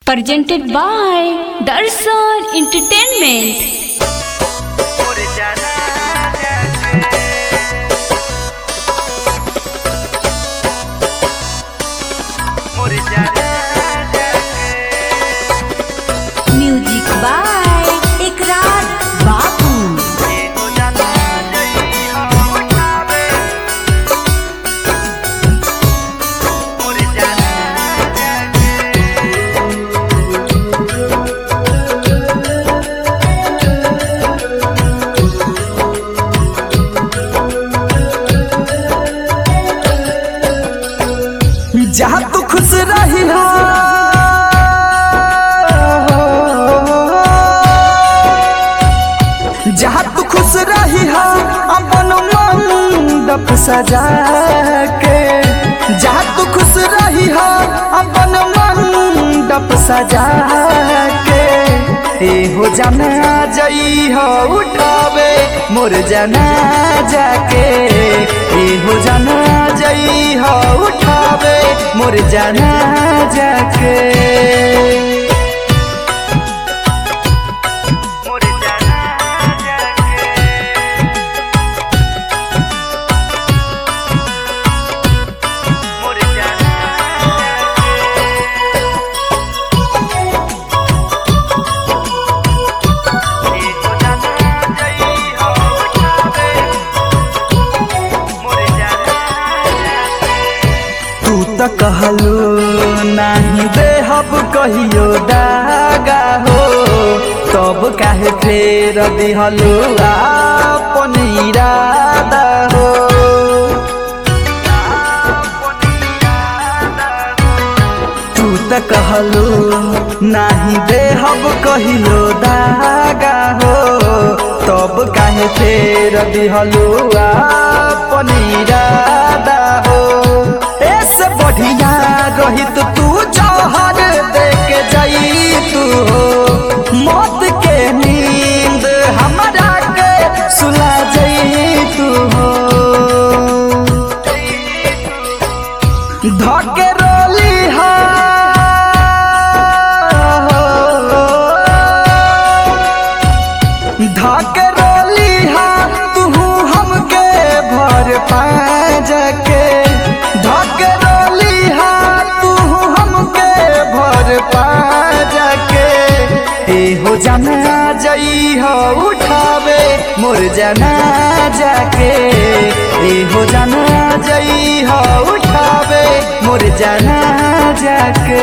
presented by Darshan Entertainment. Music by Ikrar Babu. जहाँ तू खुश रही हो जहाँ तू खुश रही हो अपन मंडप सजा के जहाँ तू खुश रही हो अपन मंडप सजा के ए हो जाना जई हो उठावे मोर जाना जाके ए हो जाना जई हो उठावे मोर जाना जाके तू त कहलू नाही देहब कहियो दागा हो तब काहे फेर दिहलू आपन इरादा हो तू त कहलू नाही देहब कहियो दागा हो तब काहे फेर दिहलू आपन इरादा हो ऐसे बढ़िया रहित तू जहर दे के जाई तू हो मौत के नींद हमरा के सुला जाई तू हो धके रोली हा धके रोली हा तू हमके भर पाँच के धके रोली हा तू हमके भर पाँच के ए हो जाना जई हो उठावे मोर जाना जाके ए हो जाना जई हो उठावे मोर जाना जाके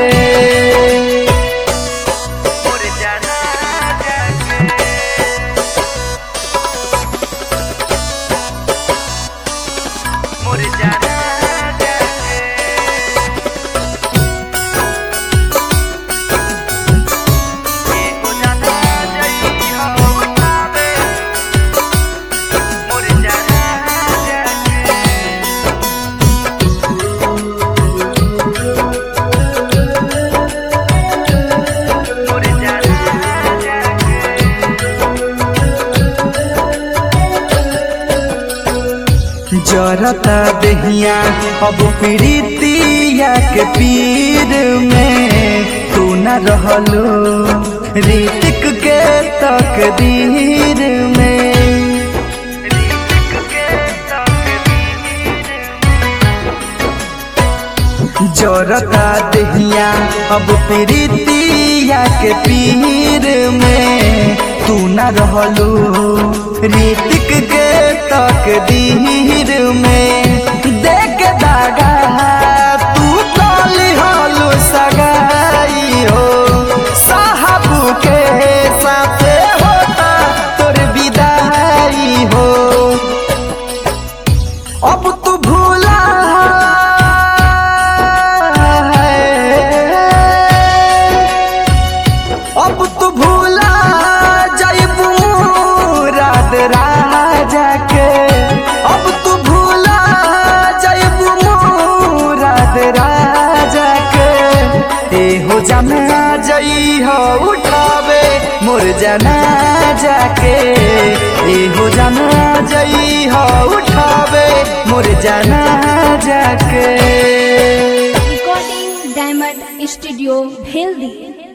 जरता दहिया अब प्रीतिया के पीर में तू न रहलो ऋतिक के तकदीर में जरता दहिया अब प्रीतिया के पीर में तू न रहलो ऋतिक के तकदीर में देख दागा तू कली हलो सगाई हो साहबू के साथे होता तोर विदाई हो अब तू भूला है। अब तू भूला जैबू रात राजा के अब तू भूला जैबू रात राजा के ए हो जाना जई हो उठावे मोर जाना जाके ए हो जाना जई हो उठावे मोर जाना जाके Recording Diamond Studio, Bheldi.